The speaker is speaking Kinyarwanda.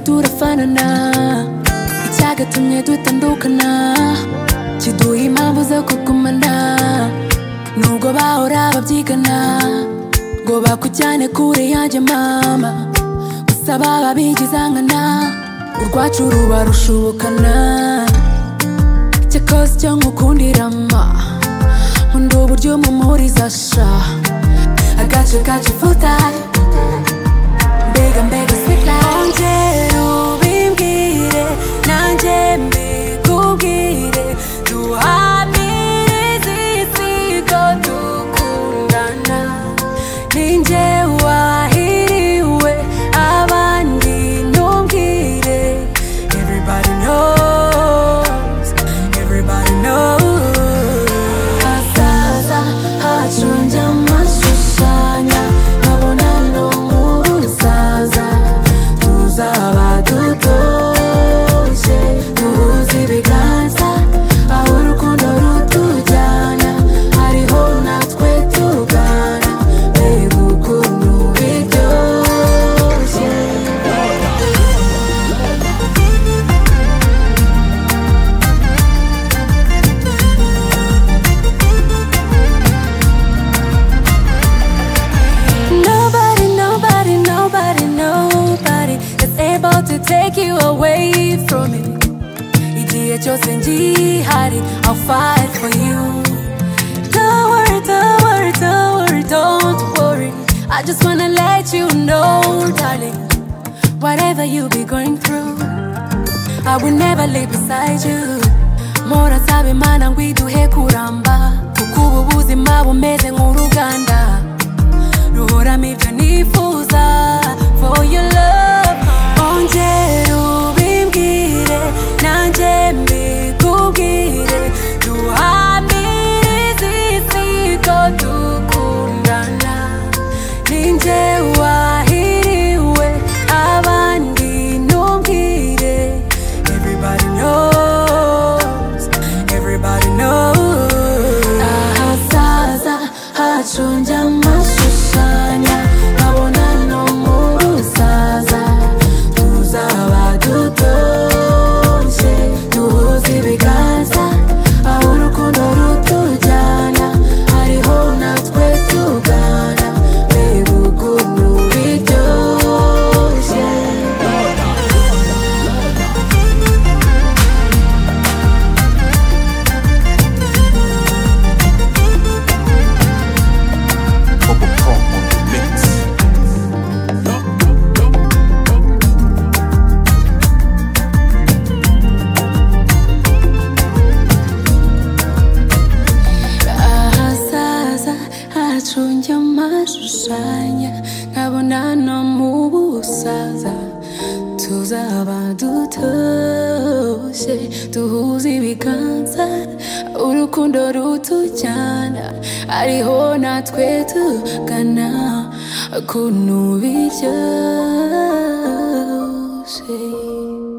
turafanana icyagatumye dutandukana kiduha impamvu zo kugumana nubwo bahora babyigana ngo bakujyane kure yanjye mama gusa baba bigizangana urwacu ruba rushubukana cyakoze icyo nkukundirama nkunda uburyo mumuriza sha agace gace futari mbega mbega sweet nanjye ubimbwire nanjye mbikubwire duhamirize isi ko dukundana ninjye wahiriwe abandi ntumbwire everybody knows everybody knows hazaza hacu njyamashushanya nkabona no mu rusaza tuzaba dutoshye duhuze ibiganza aho urukundo rutujyana hariho natwe tugana mbega ukuntu biryoshye Nobody, nobody, nobody, nobody is able to take you away from me. Igihe cyose ngihari, I'll fight for you. Don't worry, don't worry, don't worry, don't worry. I just wanna let you know, darling, whatever you be going through, I will never leave beside you. Mora sabe mana ngwiduhe kuramba, kuko ubu buzima bumeze nk'uruganda ruhoramo ibyo nifuza for your love ongera ubimbwire nanjye mbikubwire duhamirize isi ko dukundana ninjye wahiriwe abandi ntumbwire everybody knows everybody knows ahazaza hacu njyamashushanya nkabona no mu rusaza tuzaba dutoshye duhuze ibiganza aho urukundo rutujyana hariho natwe tugana mbega ukuntu biryoshye Bubble Chrome on the mix. ahazaza hacu njya mashushanya nkabona no mu busaza tuzaba dutoshye duhuze ibiganza urukundo rutujyana ariho natwe tugana ukuntu biryoshye